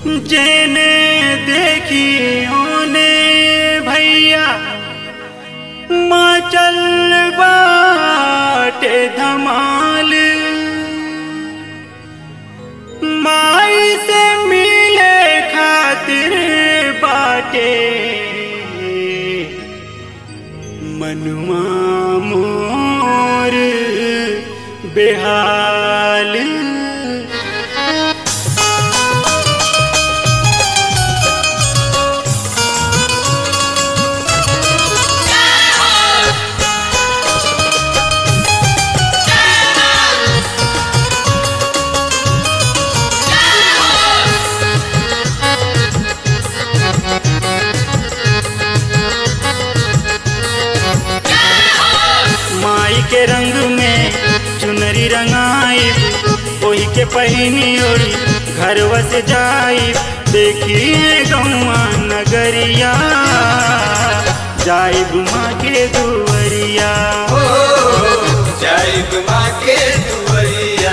जेने देखी ओने भैया मचल बाटे धमाल माई से मिले खातिर बाटे मनुआ मोर बेहाल माई के रंग में चुनरी रंगाई ओही के पहिनी ओढ़ी घर वस जाई देखिए गौआ नगरिया जाई गुमा के दुवरिया जय माँ के दुवरिया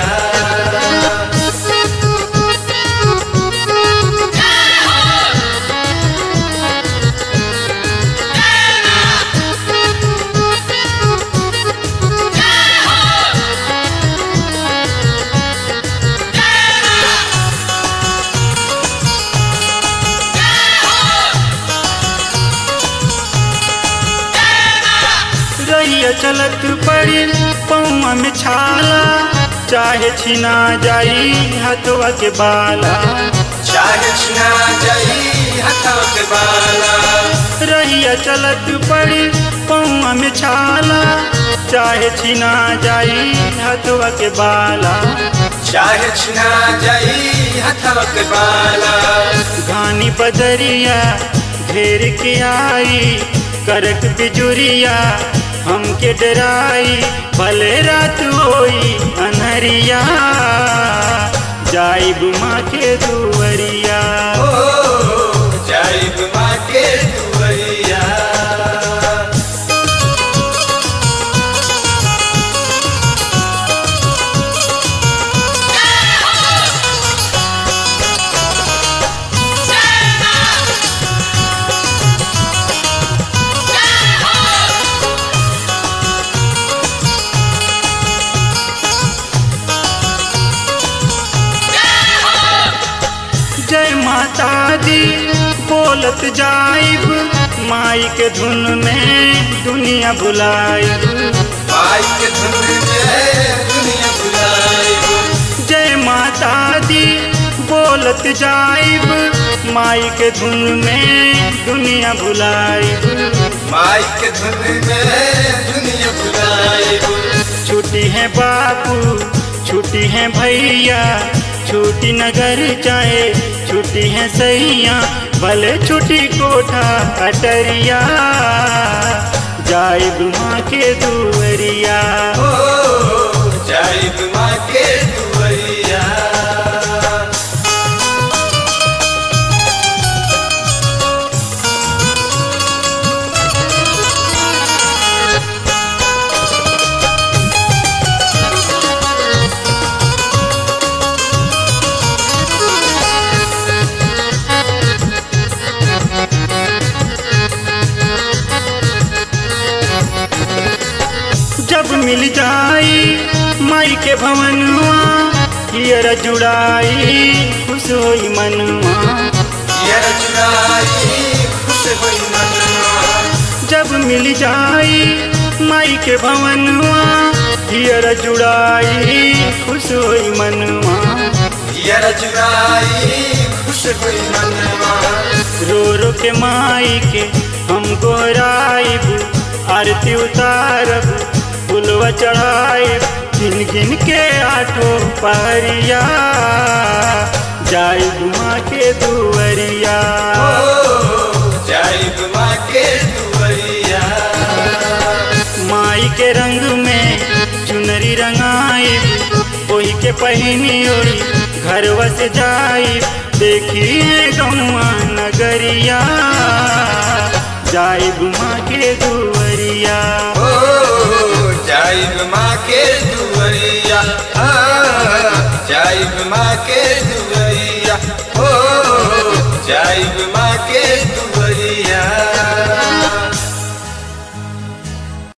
रहिया चलत पड़ी पौआ में छाला चाहे छिना जाई हथवा के बाला चाहे छिना जाई हथवा के बाला रहिया चलत पड़ी पौआ में छाला चाहे छिना जाई हथवा के बाला चाहे छिना जाई हथवा के बाला घानी बदरिया घेर के आई करक बिजुरिया हमके डराई भले रात होई अनहरिया जाई बुमा के दुवरिया ओ जय माँ के दुवरिया जय माता दी बोलत जाइब माई के धुन में दुनिया बुलाइब माई के धुन में दुनिया बुलाई जय माता दी बोलत जाइब माई के धुन में दुनिया बुलाइब माई के धुन में दुनिया बुलाई छुट्टी है बापू छुट्टी है भैया छुट्टी नगर चाहे छुट्टी है सैया भले छुट्टी कोठा अटरिया जाए माँ के दुवरिया ओ जय माँ के दुवरिया जब मिल जाई माई के भवनुआ हियर जुड़ाई खुश होई मनुआ यार चुराई खुश होई मनवा जब मिल जाई माई के भवनुआ हियर जुड़ाई खुश होई मनुआ यार चुराई खुश होई मनवा रो रो के माई के हम गोराइब आरती उतारब फुलवा चढ़ाइब गिन गिन के आठो पहरिया जाई माँ के दुवरिया जय माँ के दुवरिया माई के रंग में चुनरी रंगाइब ओही के पहिनी ओढ़ी घर वस जाइब देखिए गौआ नगरिया जाइब माँ के दुवरिया ओ जय माँ के दुवरिया आ, जय माँ के दुवरिया ओ जाइब माँ के